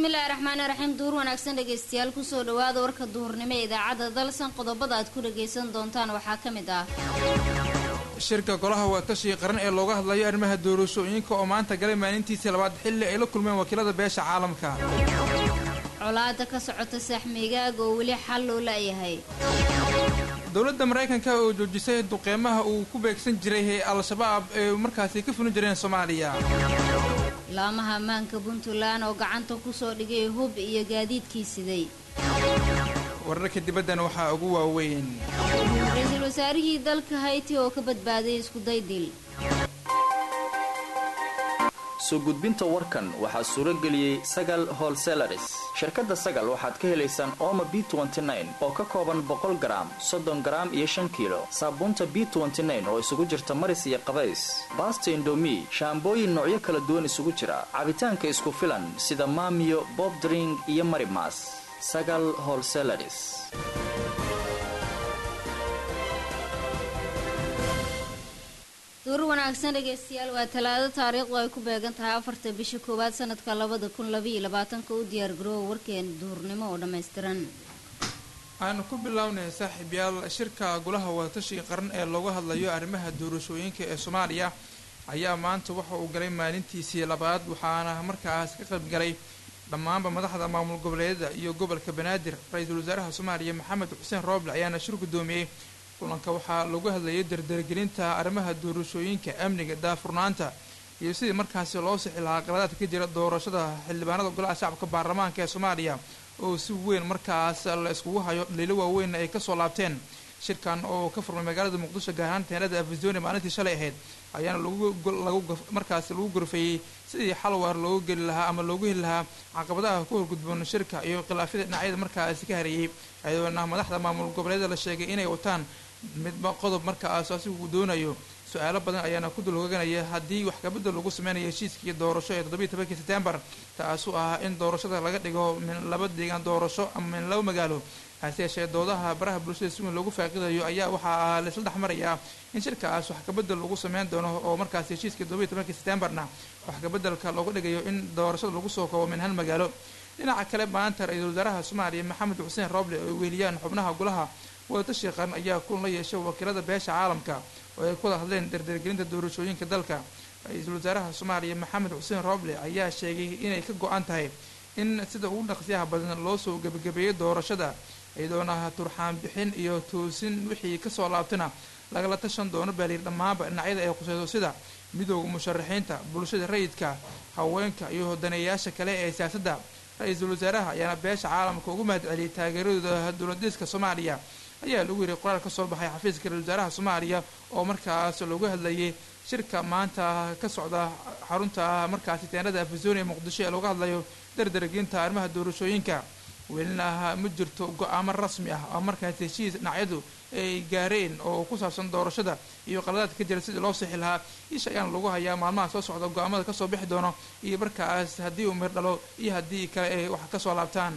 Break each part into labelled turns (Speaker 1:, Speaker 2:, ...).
Speaker 1: bismillaahi raxmaani raxiim duur wanaagsan dhegaystayaal kusoo dhawaada warka duhurnimo ee idaacadda dalsan qodobada aad ku dhagaysan doontaan waxaa ka mid ah
Speaker 2: shirka golaha wadatashiga qaran ee looga hadlayo arrimaha doorashooyinka oo maanta galay maalintiisii labaad xilli ay la kulmeen wakiilada beesha caalamka
Speaker 1: colaada ka socota saaxmiigaaga oo weli xal loo la'yahay
Speaker 2: dowladda maraykanka oo joojisay duqeymaha uu ku beegsan jiray ee al-shabaab ee markaasi ka fulin jireen soomaaliya
Speaker 1: laamaha ammaanka puntland oo gacanta kusoo dhigay hub iyo gaadiidkii siday
Speaker 2: wararka dibaddana waxaa ugu waaweyn
Speaker 1: ra-iisul wasaarihii dalka hayti oo ka badbaaday iskuday dil
Speaker 3: soo gudbinta warkan waxaa suuro geliyey sagal holselaris shirkadda sagal waxaad ka helaysaan ooma b oo ka kooban boqol garaam soddon garaam iyo shan kiilo saabuunta b oo isugu jirta maris iyo qabays baasta indomi shaambooyin noocyo kala duwan isugu jira cabitaanka isku filan sida maamiyo bobdring iyo marimas sagal holselaris
Speaker 1: duur wanaagsan dhegaystayaal waa talaado taariikhdu ay ku beegan tahay afarta bisha koowaad sanadka labada kun labaiyo labaatanka u diyaargaroowa warkeena duhurnimo oo dhammaystiran
Speaker 2: aanu ku bilownay saaxiibyaal shirka golaha wadatashiga qaran ee looga hadlayo arrimaha doorashooyinka ee soomaaliya ayaa maanta waxa uu galay maalintiisii labaad waxaana markaas ka qayb galay dhammaanba madaxda maamul goboleedyada iyo gobolka banaadir ra-iisul wasaaraha soomaaliya maxamed xuseen rooble ayaana shir guddoomiyey kulanka waxaa lagu hadlayay dardargelinta arrimaha doorashooyinka amniga daafurnaanta iyo sidii markaasi loo sixi lahaa qaladaadka ka jira doorashada xildhibaanada golaha shacabka baarlamaanka ee soomaaliya oo si weyn markaas la iskugu hayo dhaliilo waaweynna ay kasoo laabteen shirkan oo ka furmay magaalada muqdisho gaar ahaan teenada afisoni maalintii shalay ahayd ayaana markaasi lagu gorfeeyey sidii xal waar loogu geli lahaa ama loogu heli lahaa caqabadaha ku horgudboon shirka iyo khilaafyada dhinacyada markaasi ka hareeyey ayadoona madaxda maamul goboleeda la sheegay inay wataan midba qodob markaas asigu doonayo su-aalo badan ayaana ku dulhoganaya haddii wax kabedel lagu sameynayo heshiiskii doorasho ee toddobiiy tobankii sebtembar taasu ah in doorashada laga dhigo min laba deegaan doorasho ama min laba magaalo hase yeeshee doodaha baraha bulshada si weyn loogu faaqidayo ayaa waxaa laisla dhex marayaa in shirkaas wax kabedel lagu sameyn doono oo markaas heshiiskii toddobiiy tobankii sebtembarna wax kabedelka looga dhigayo in doorashada lagu soo koobo min hal magaalo dhinaca kale maanta ra-iisul wasaaraha soomaaliya maxamed xuseen rooble oo weeliyaan xubnaha golaha wadatashiga qaran ayaa kulan la yeeshay wakiilada beesha caalamka oo ay ku wada hadleen dardargelinta doorashooyinka dalka ra-iisul wasaaraha soomaaliya maxamed xuseen rooble ayaa sheegay inay ka go-an tahay in sida ugu dhaqsiyaha badan loo soo gebagabeeyay doorashada iyadoona turxaan bixin iyo toosin wixii kasoo laabtana lagala tashan doono baaliir dhammaanba dhinacyada ay khuseyso sida midooda musharaxiinta bulshada rayidka haweenka iyo daneeyayaasha kale ee siyaasadda ra-iisul wasaaraha ayaana beesha caalamka ugu mahad celiyay taageeradooda dowladiska soomaaliya ayaa lagu yiri qoraal kasoo baxay xafiiska ra-isul wasaaraha soomaaliya oo markaas loogu hadlayay shirka maanta ka socda xarunta markaasi teenada afisoni ee muqdisho ee looga hadlayo dardargelinta arrimaha doorashooyinka welina ma jirto go-aamo rasmi ah oo markaas heshiis dhinacyadu ay gaareen oo ku saabsan doorashada iyo qaladaadka ka jira sidii loo sixi lahaa isha ayaana lagu hayaa maalmaha soo socda go-aamada kasoo bixi doono iyo markaas haddii uu mir dhalo iyo haddii kale ay wax kasoo laabtaan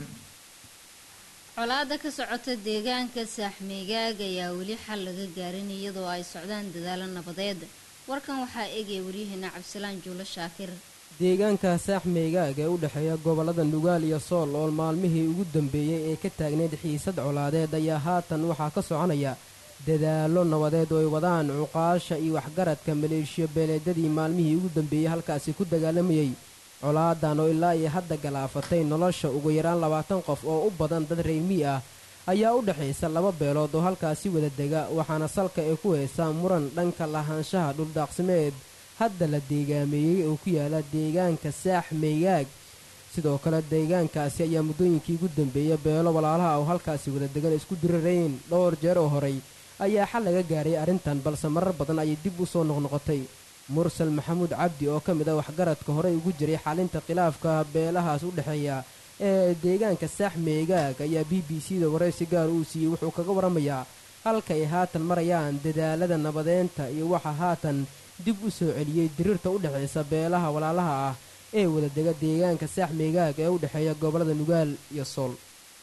Speaker 1: colaada ka socota deegaanka saaxmeegaag ayaa weli xal laga gaarin iyadoo ay socdaan dadaalo nabadeed warkan waxaa eegaya waryaheena cabdisalaan juulo shaakir
Speaker 4: deegaanka saaxmeegaag ee u dhexeeya gobollada nugaal iyo sool oo maalmihii ugu dambeeyey ee ka taagneyd xiisad colaadeed ayaa haatan waxaa ka soconaya dadaallo nabadeed oo ay wadaan cuqaasha iyo waxgaradka maleeshiyo beeleedyadii maalmihii ugu dambeeyey halkaasi ku dagaalamayey colaadan oo ilaa iyo hadda galaafatay nolosha ugu yaraan labaatan qof oo u badan dad reermii ah ayaa u dhexaysa laba beelood oo halkaasi wada dega waxaana salka ay ku haysaa muran dhanka lahaanshaha dhuldaaqsimeed hadda la deegaameeyey oo ku yaala deegaanka saax meegaag sidoo kale deegaankaasi ayaa muddooyinkii ugu dambeeya beelo walaalaha oo halkaasi wada degan isku dirirayn dhowr jeer oo horay ayaa xal laga gaaray arrintan balse marar badan ayay dib u soo noqnoqotay mursal maxamuud cabdi oo ka mid ah waxgaradka horey ugu jiray xalinta khilaafka beelahaas u dhexeeya ee deegaanka saax meegaag ayaa b b c da waraysi gaar uu siiyey wuxuu kaga waramayaa halka ay haatan marayaan dadaalada nabadeynta iyo waxa haatan dib u soo celiyey diriirta u dhexaysa beelaha walaalaha ah ee wadadega deegaanka saax meegaag ee u dhexeeya gobollada nugaal iyo sool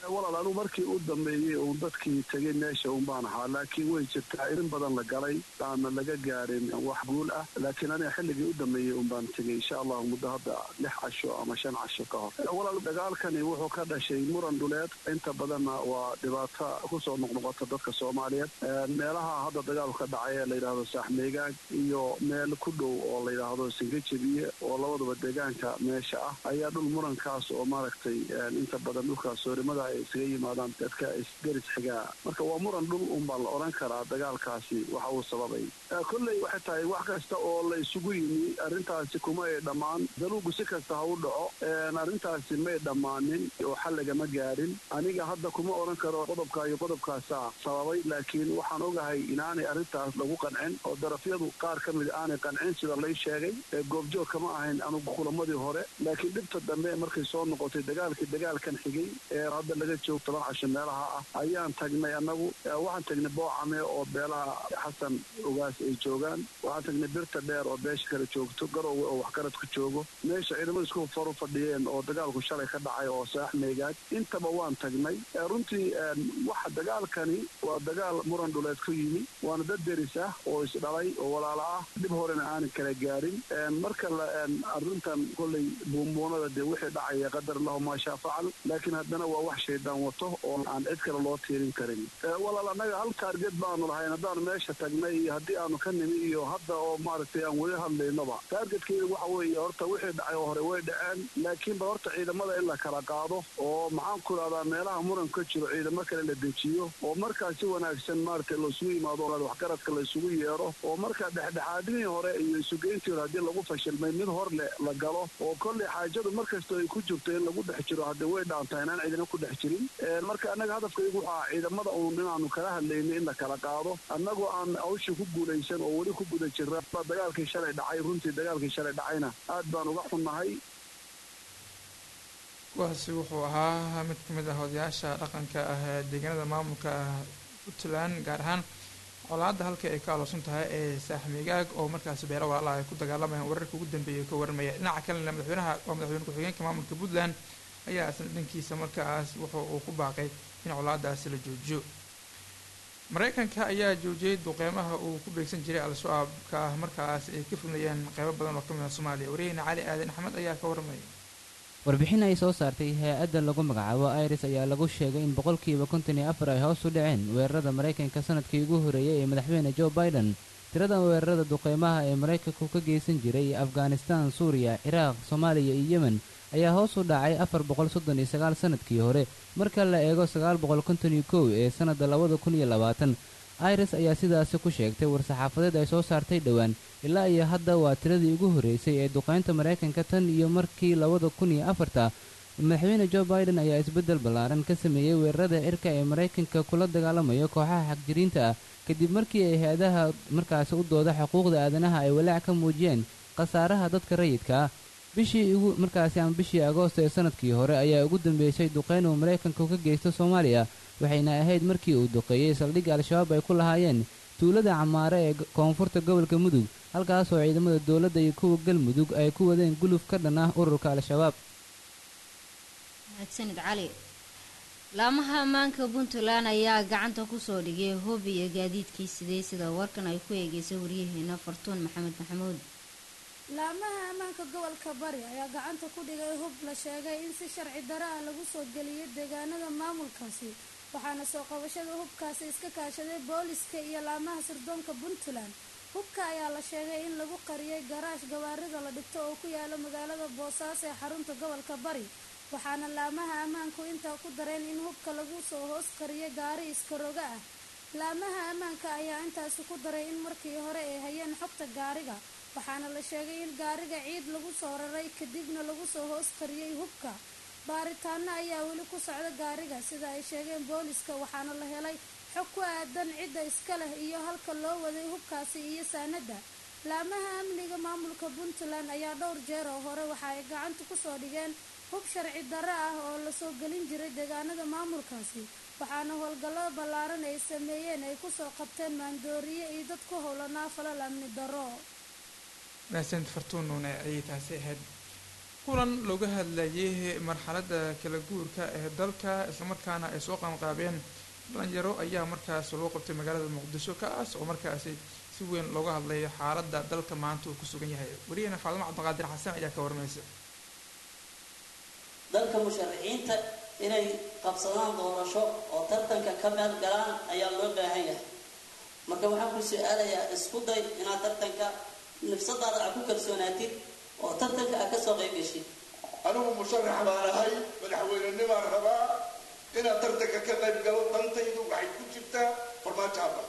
Speaker 5: walaal anigu markii u dambeeyey uun dadkii tegay meesha un baan ahaa laakiin way jirtaa in badan la galay aana laga gaarin wax guul ah laakiin aniga xilligii u dambeeyey un baan tegay insha allahu muddo hadda lix casho ama shan casho ka hor walaal dagaalkani wuxuu ka dhashay muran dhuleed inta badanna waa dhibaato kusoo noqnoqota dadka soomaaliyeed meelaha hadda dagaalku ka dhacay ee la yidhaahdo saaxmeegaag iyo meel ku dhow oo la yidhaahdo singajabiye oo labadaba deegaanka meesha ah ayaa dhul murankaas oo maaragtay inta badan dhulkaas soorimada ay isaga yimaadaan dadka isderis xigaa marka waa muran dhul unbaa la odhan karaa dagaalkaasi waxa uu sababay kolley waxay tahay wax kasta oo la isugu yimi arrintaasi kuma ay dhammaan daluugu si kasta ha u dhaco arrintaasi may dhammaanin oo xalligama gaadhin aniga hadda kuma odhan karo qodobka iyo qodobkaasaa sababay laakiin waxaan ogahay inaanay arrintaas lagu qancin oo darafyadu qaar ka mid aanay qancin sida lay sheegay goobjoog kama ahayn anugu kulamadii hore laakiin dhibta dambe markay soo noqotay dagaalkii dagaalkan xigay ee hadda laga joogo toban casho meelaha ah ayaan tagnay annagu waxaan tagnay boocame oo beelaha xasan ogaas ay joogaan waxaan tagnay birta dheer oo beesha kale joogto garowe oo waxgaradku joogo meesha ciidamada isku faru fadhiyeen oo dagaalku shalay ka dhacay oo saax meegaad intaba waan tagnay runtii waxa dagaalkani waa dagaal muran dhuleed ku yimi waana dad deris ah oo isdhalay oo walaalo ah dhib horena aanan kala gaarin marka arrintan kolley buunbuunada dee wixii dhacaya qadar lahu maashaa facal laakiin haddana waa wax shaydaan wato oo aan cid kale loo tiirin karin walaal annaga hal taarget baanu lahayn haddaanu meesha tagnay iyo haddii aanu ka nimi iyo hadda oo maaragtay aan weli hadlaynaba taargetkeyda waxa weeye horta wixii dhacay oo hore way dhaceen laakiinba horta ciidamada in la kala qaado oo maxaan ku idhahdaa meelaha muran ka jiro ciidamo kale la dejiyo oo markaa si wanaagsan maaragtay loosugu yimaado waxgaradka la isugu yeero oo markaa dhexdhexaadinii hore iyo isugeyntii hore haddii lagu fashilmay mid hor le la galo oo kolley xaajadu markastoo ay ku jirto in lagu dhex jiro hadde way dhaantaa inaan ciidamo ku dhex jirin marka annaga hadafkaygu waxaa ciidamada uun inaanu kala hadlaynay in la kala qaado annagoo aan hawshii ku guulaysan oo weli ku guda jira dagaalkii shalay dhacay runtii dagaalkii shalay dhacayna aad baan uga xunnahay
Speaker 2: kuwaasi wuxuu ahaa mid ka mid ah odayaasha dhaqanka ah ee deegaanada maamulka puntland gaar ahaan colaadda halkii ay ka aloosan tahay ee saaxmigaag oo markaasi beelo walaalaha ay ku dagaalamayaan wararka ugu dambeeyay ka warramaya dhinaca kalena madaxweynaha waa madaxweyne ku-xigeenka maamulka puntland ayaa isna dhankiisa markaas wuxuu uu ku baaqay in colaadaasi la joojiyo mareykanka ayaa joojiyey duqeymaha uu ku beegsan jiray al-shabaabka ah markaas ay ka fulnayeen qeybo badan oo ka mid ah soomaaliya wariyaheyna cali aadan axmed ayaa ka warramaya
Speaker 6: warbixin ay soo saartay hay-adda lagu magacaabo iris ayaa lagu sheegay in boqolkiiba konton iyo afar ay hoos u dhaceen weerarada maraykanka sanadkii ugu horreeyey ee madaxweyne joe biden tirada weerarada duqeymaha ee maraykanku ka geysan jiray afghanistan suuriya ciraaq soomaaliya iyo yemen ayaa hoos u dhacay afar boqol soddon iyo sagaal sannadkii hore marka la eego sagaal boqol konton iyo kow ee sannadda labada kun iyo labaatan iris ayaa sidaasi ku sheegtay war-saxaafadeed ay soo saartay dhowaan ilaa iyo hadda waa tiradii ugu horreysay ee duqaynta maraykanka tan iyo markii labada kun iyo afarta madaxweyne joe biden ayaa isbeddel ballaaran ka sameeyey weerarada cirka ee maraykanka kula dagaalamayo kooxaha xagjiriinta ah kadib markii ay hay-adaha markaasi u dooda xuquuqda aadanaha ay walaac ka muujiyeen khasaaraha dadka rayidka ah bishii ugu markaasi ama bishii agoosto ee sanadkii hore ayaa ugu dambeysay duqayn uu maraykanku ka geysto soomaaliya waxayna ahayd markii uu duqeeyey saldhigga al-shabaab ay ku lahaayeen tuulada camaare ee koonfurta gobolka mudug halkaasoo ciidamada dowladda iyo kuwa galmudug ay ku wadeen guluf ka dhan ah ururka al-shabaab
Speaker 1: mahadsanid cali laamaha ammaanka puntland ayaa gacanta kusoo dhigay hub iyo gaadiidkii sidey sida warkan ay ku eegeysay waryaheena fartuun maxamed maxamuud
Speaker 7: laamaha ammaanka gobolka bari ayaa gacanta ku dhigay hub la sheegay in si sharci daro ah lagu soo geliyay deegaanada maamulkaasi waxaana soo qabashada hubkaasi iska kaashaday booliska iyo laamaha sirdoonka puntland hubka ayaa la sheegay in lagu qariyay garaash gawaarida la dhigto oo ku yaala magaalada boosaaso ee xarunta gobolka bari waxaana laamaha ammaanku intaa ku dareen in hubka lagu soo hoos qariyay gaari iskaroga ah laamaha ammaanka ayaa intaasi ku daray in markii hore ay hayeen xogta gaariga waxaana la sheegay in gaariga ciid lagu soo raray kadibna lagu soo hoos qariyey hubka baaritaano ayaa weli ku socda gaariga sida ay sheegeen booliska waxaana la helay xog ku aadan cidda iska leh iyo halka loo waday hubkaasi iyo saanada laamaha amniga maamulka puntland ayaa dhowr jeer oo hore waxa ay gacanta kusoo dhigeen hub sharci darro ah oo lasoo gelin jiray deegaanada maamulkaasi waxaana howlgallo ballaaran ay sameeyeen ay kusoo qabteen maandooriye iyo dad ku howlanaa falal amni darro
Speaker 2: mahadsanid fartuun nuune ayay taasi ahayd kulan looga hadlayay marxaladda kala guurka ee dalka islamarkaana ay soo qaanqaabeen dhalinyaro ayaa markaas loo qabtay magaalada muqdisho kaas oo markaasi si weyn looga hadlay xaaladda dalka maanta uu ku sugan yahay wariyahena faadimo cabdiqaadir xasan ayaa ka warmaysa
Speaker 8: dalka musharaxiinta inay qabsadaan doorasho oo tartanka ka meel galaan ayaa loo baahan yahay marka waxaan ku su-aalayaa isku day inaad tartanka nafsadaada aad ku kalsoonaatid oo tartanka aad kasoo qayb geshid
Speaker 9: anigu musharax baan ahay madaxweynenimaan rabaa inaad tartanka ka qayb galo dantaydu waxay ku jirtaa farmaajo abal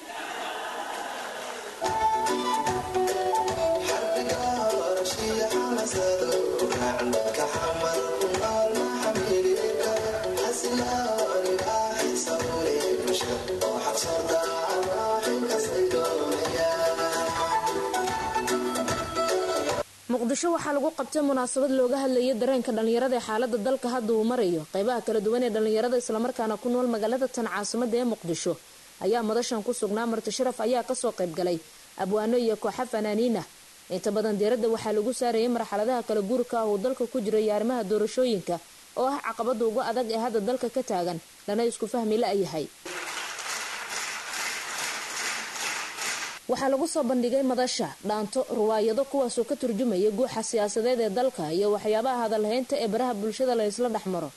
Speaker 10: muqdisho waxaa lagu qabtay munaasabad looga hadlayay dareenka dhallinyarada ee xaalada dalka hadda uu marayo qeybaha kala duwan ee dhallinyarada islamarkaana ku nool magaalada tan caasimada ee muqdisho ayaa madashan ku sugnaa marti sharaf ayaa kasoo qaybgalay abwaano iyo kooxa fanaaniinah inta badan diiradda waxaa lagu saarayay marxaladaha kala guurka ah uu dalka ku jiro iyo arrimaha doorashooyinka oo ah caqabada ugu adag ee hadda dalka ka taagan lana isku fahmi la-yahay waxaa lagu soo bandhigay madasha dhaanto ruwaayado kuwaasoo ka turjumaya guuxa siyaasadeed ee dalka iyo waxyaabaha hadalhaynta ee baraha bulshada la isla dhex maro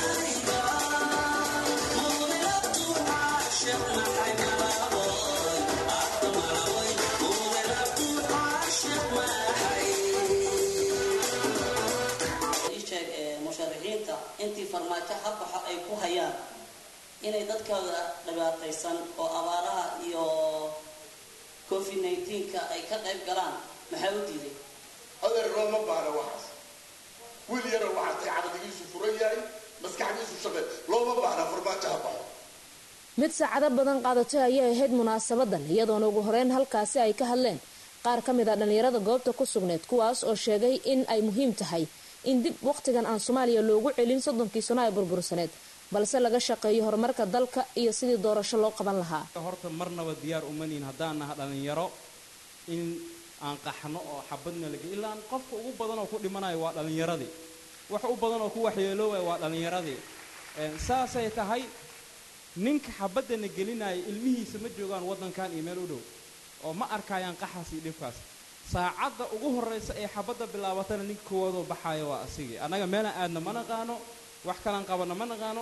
Speaker 8: isheeg ee musharaxiinta intii farmaajo habaxa ay ku hayaan inay dadkooda dhibaataysan oo abaaraha iyo covid nneteen-ka ay ka qayb galaan maxaa u diiday
Speaker 9: adeer looma baana waxaas wiil yaro waxaa tay caqdigiisu furan yahay maskaxdiisu shaqe looma baana farmaajo ha baxo
Speaker 10: mid saacado badan qaadatay ayay ahayd munaasabadan iyadoona ugu horeyn halkaasi ay ka hadleen qaar ka mid a dhallinyarada goobta ku sugneyd kuwaas oo sheegay in ay muhiim tahay in dib wakhtigan aan soomaaliya loogu celin soddonkii sano ay burbursaneed balse laga shaqeeyo horumarka dalka iyo sidii doorasho loo qaban lahaa
Speaker 11: horta marnaba diyaar umanihin haddaan naha dhallinyaro in aan qaxno oo xabadna laga ilaan qofka ugu badan oo ku dhimanayo waa dhallinyaradii wax u badan oo ku waxyeeloobaya waa dhallinyaradii saasay tahay ninka xabadana gelinaya ilmihiisa ma joogaan waddankan iyo meel u dhow oo ma arkayaan qaxaas iyo dhibkaas saacadda ugu horraysa ee xabadda bilaabatana ninka koowaadoo baxaaya waa asigii annaga meelaan aadna ma naqaano wax kalaan qabanna ma naqaano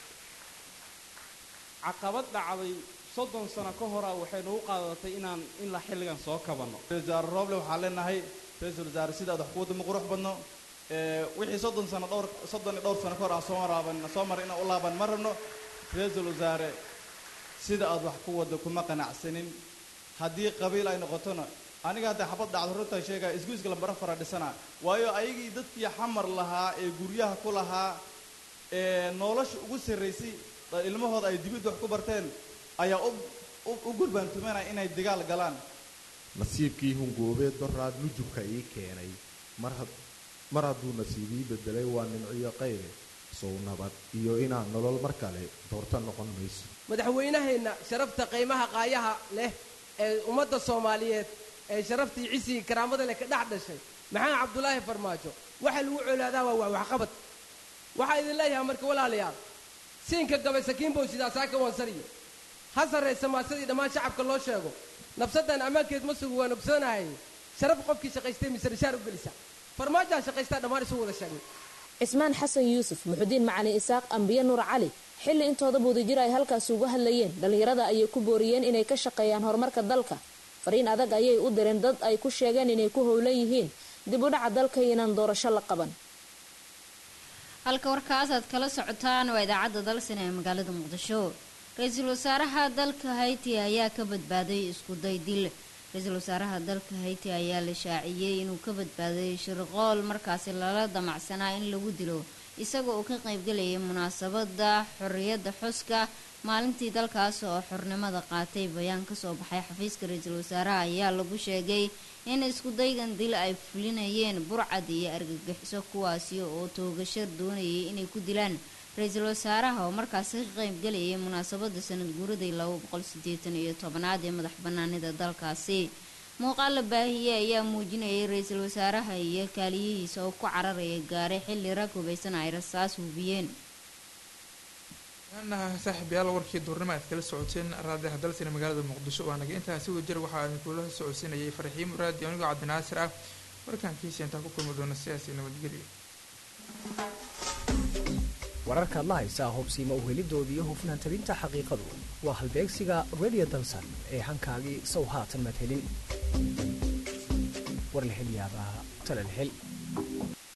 Speaker 11: caqabad dhacday soddon sano ka horaa waxay nagu qaadatay inaan ilaa xilligan soo kabanno
Speaker 12: wasaare rooble waxaan leenahay ra-iisul wasaare sidaad wax kuwadda ma qurux badno wixii soddon sano dhowr soddon iyo dhowr sano ka hor aan soo maraaban soo maray inaan u laaban ma rabno ra-iisul wasaare sida aad wax ku wadda kuma qanacsanin haddii qabiil ay noqotona aniga hadda xabad dhacdo runtaa sheegaya isguiska lambara fara dhisana waayo ayagii dadkii xamar lahaa ee guryaha ku lahaa ee nolosha ugu sarraysay ilmahooda ay dibidda wax ku barteen ayaa u gurbaantumanaya inay dagaal galaan
Speaker 13: nasiibkii hungoobeed doraad nujubka ii keenay mar hadduu nasiib ii bedelay waa nimciyo qaybe sow nabad iyo inaan nolol mar kale doorto noqon mayso
Speaker 14: madaxweynaheenna sharafta qiimaha qaayaha leh ee ummadda soomaaliyeed ee sharaftii cisigii karaamada leh ka dhex dhashay maxamed cabdulaahi farmaajo waxa lagu colaadaa waa waa waxqabad waxaa idin leeyahay marka walaalayaal siinka gabay sakiinbow sidaasaa ka wansariyo ha sarraysa maasadii dhammaan shacabka loo sheego nafsaddan ammaankeed ma sugu waan ogsoonahay sharaf qofkii shaqaystay mise rishaar u gelisa farmaajaa shaqaystaa dhammaan isu wada sheegnay
Speaker 10: cismaan xasan yuusuf muxudiin macali isaaq ambiye nuur cali xilli intooda buudajir ay halkaasi uga hadlayeen dhallinyarada ayay ku booriyeen inay ka shaqeeyaan horumarka dalka fariin adag ayay u direen dad ay ku sheegeen inay ku howlan yihiin dib u dhaca dalka inaan doorasho la qaban
Speaker 1: halka warkaas aad kala socotaan waa idaacadda dalsan ee magaalada muqdisho ra-iisul wasaaraha dalka hayti ayaa ka badbaaday iskuday dil ra-iisul wasaaraha dalka hayti ayaa la shaaciyey inuu ka badbaaday shirqool markaasi lala damacsanaa in lagu dilo isaga oo ka qaybgalayay munaasabada xorriyadda xuska maalintii dalkaas oo xornimada qaatay bayaan kasoo baxay xafiiska ra-iisul wasaaraha ayaa lagu sheegay in iskudaygan dil ay fulinayeen burcad iyo argagixiso kuwaasi oo toogasho doonayay inay ku dilaan ra-iisul wasaaraha oo markaasi ka qaybgalayay munaasabada sanad guuraday laba boqol sideetan iyo tobanaad ee madax banaanida dalkaasi muuqaal la baahiyey ayaa muujinayay ra-iisul wasaaraha iyo kaaliyihiisa oo ku cararaya gaare xilli rag hubaysan ay rasaas hubiyeen
Speaker 2: anaha saaxiibayaal warkii duurnimo aad kala socoteen raadiyaha dalsina magaalada muqdisho waa naga intaa si wajir waxaa idinkula socodsiinayay farxiin muraadi anigoo cabdinaasir ah warkaankiisa intaa ku kulmi doona sidaasi nabadgelyo
Speaker 15: wararkaad la haysaa hubsiima uhelidooda iyo hufnaan tabinta xaqiiqadu waa halbeegsiga radio dalsan ee hankaagii sow haatan madhelin war la hel yaabaa tala la hel